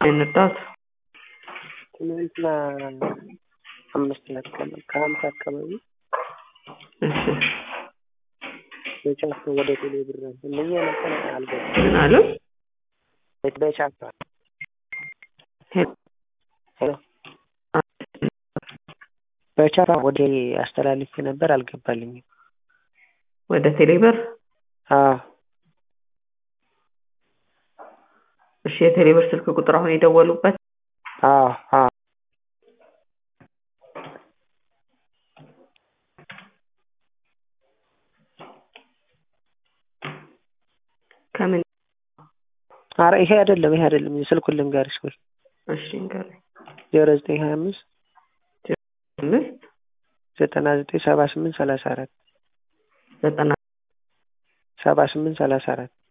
እንርዳት። ትናንትና አምስት ናት ከሀምሳ አካባቢ እሺ በቻፓ ወደ ቴሌ ብር እነዚህ ነገር አልገባም። ምን አሉ? በቻፓ ሄሎ ሄሎ በቻፓ ወደ አስተላልፌ ነበር አልገባልኝም። ወደ ቴሌብር አዎ እሺ የቴሌብር ስልክ ቁጥር አሁን የደወሉበት አዎ አዎ ከምን ኧረ ይሄ አይደለም ይሄ አይደለም ስልኩን ልንገርሽ ወይ እሺ ንገረኝ። ዜሮ ዘጠኝ ሀያ አምስት አምስት ዘጠና ዘጠኝ ሰባ ስምንት ሰላሳ አራት ዘጠና ሰባ ስምንት ሰላሳ አራት